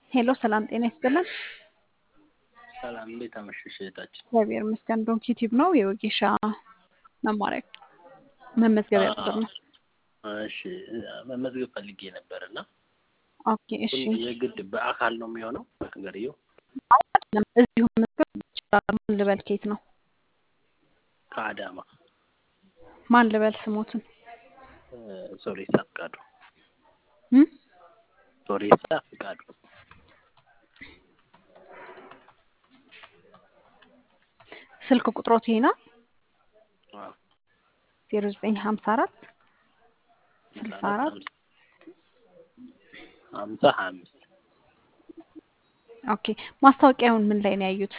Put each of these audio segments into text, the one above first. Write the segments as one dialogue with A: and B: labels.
A: ሄሎ ሰላም ጤና ይስጥልን።
B: ሰላም እንዴት አመሸሽ እህታችን?
A: እግዚአብሔር ይመስገን። ዶንኪ ቲዩብ ነው የወጌሻ መማሪያ መመዝገቢያ ቁጥር ነው።
B: እሺ መመዝገብ ፈልጌ ነበር እና
A: ኦኬ እሺ።
B: ግን የግድ በአካል ነው የሚሆነው ነገርየው?
A: አይደለም እዚሁ መመዝገብ ይችላል። ማን ልበል? ኬት ነው?
B: ከአዳማ
A: ማን ልበል? ስሞትን
B: ሶሬሳ ፍቃዱ።
A: እም?
B: ሶሬሳ ፍቃዱ።
A: ስልክ ቁጥሮት ይሄ ነው
B: አዎ።
A: ዜሮ ዘጠኝ ሀምሳ አራት ስልሳ አራት
B: ሀምሳ ሀያ አምስት
A: ኦኬ። ማስታወቂያውን ምን ላይ ነው ያዩት?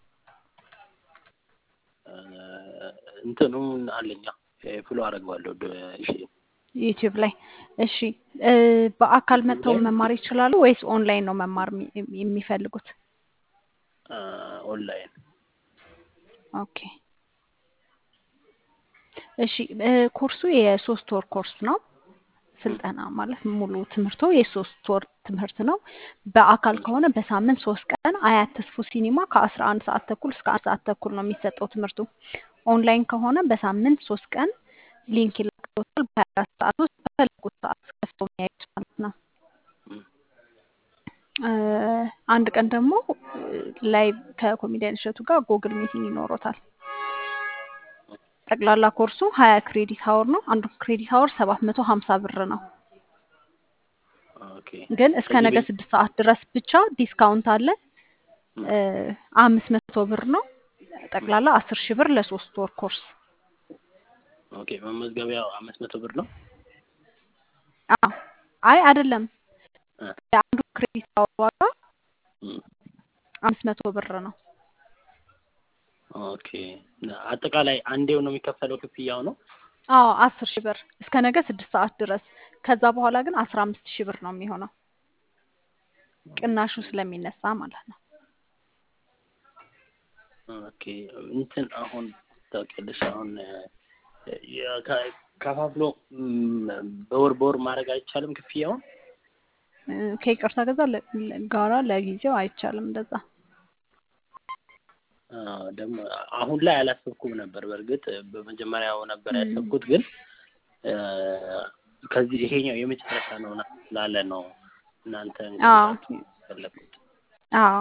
B: እንትኑን አለኛ ፍሎ አደርገዋለሁ። እሺ
A: ዩቲዩብ ላይ እሺ። እ በአካል መጥተው መማር ይችላሉ ወይስ ኦንላይን ነው መማር የሚ- የሚፈልጉት?
B: ኦንላይን
A: ኦኬ እሺ። እ ኮርሱ የሶስት ወር ኮርስ ነው። ስልጠና ማለት ሙሉ ትምህርቱ የሶስት ወር ትምህርት ነው። በአካል ከሆነ በሳምንት ሶስት ቀን አያት ተስፎ ሲኒማ ከአስራ አንድ ሰዓት ተኩል እስከ አንድ ሰዓት ተኩል ነው የሚሰጠው ትምህርቱ። ኦንላይን ከሆነ በሳምንት ሶስት ቀን ሊንክ ይላክሎታል። በሀያ አራት ሰዓት ውስጥ በፈለጉት ሰዓት ከፍተው የሚያዩት ማለት ነው። እ አንድ ቀን ደግሞ ላይቭ ከኮሜዲያን እሸቱ ጋር ጎግል ሚቲንግ ይኖሮታል። ጠቅላላ ኮርሱ ሀያ ክሬዲት ሀወር ነው። አንዱ ክሬዲት ሀወር ሰባት መቶ ሀምሳ ብር ነው።
B: ኦኬ
A: ግን እስከ
B: ከዚህ
A: ነገ
B: ቤት
A: ስድስት ሰዓት ድረስ ብቻ ዲስካውንት አለ። እ አምስት መቶ ብር ነው። ጠቅላላ አስር ሺህ ብር ለሶስት ወር ኮርስ።
B: ኦኬ መመዝገቢያው አምስት መቶ ብር ነው።
A: አዎ አይ አይደለም፣
B: እ
A: የአንዱ ክሬዲት ሀወር ዋጋ
B: እም፣
A: አምስት መቶ ብር ነው።
B: ኦኬ አጠቃላይ አንዴው ነው የሚከፈለው ክፍያው ነው።
A: አዎ አስር ሺህ ብር እስከ ነገ ስድስት ሰዓት ድረስ። ከዛ በኋላ ግን አስራ አምስት ሺህ ብር ነው የሚሆነው ቅናሹ ስለሚነሳ ማለት ነው።
B: ኦኬ እንትን አሁን ታውቂያለሽ አሁን የ- ከ- ከፋፍሎ እም፣ በወር በወር ማድረግ አይቻልም ክፍያውን?
A: እ ከይቅርታ ገዛ ለ- ለ- ጋራ ለጊዜው አይቻልም እንደዛ።
B: አዎ፣ ደግሞ አሁን ላይ አላሰብኩም ነበር። በእርግጥ በመጀመሪያው ነበር
A: እም፣
B: ያሰብኩት፣ ግን እ፣ ከዚህ ይሄኛው የመጨረሻ ነው ና- ስላለ ነው እናንተ እንግዲህ
A: አዎ
B: ላችሁ ፈለግኩት።
A: አዎ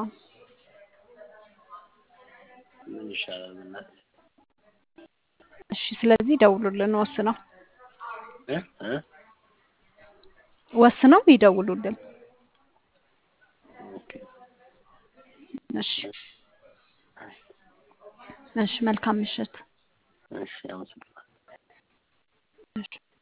B: ምን ይሻላል በእናትህ?
A: እሺ። ስለዚህ ደውሉልን ወስነው
B: እ እ
A: ወስነው ይደውሉልን።
B: ኦኬ
A: እሺ እሺ። መልካም ምሽት።
B: እሺ፣ አመሰግናለሁ።
A: እሺ።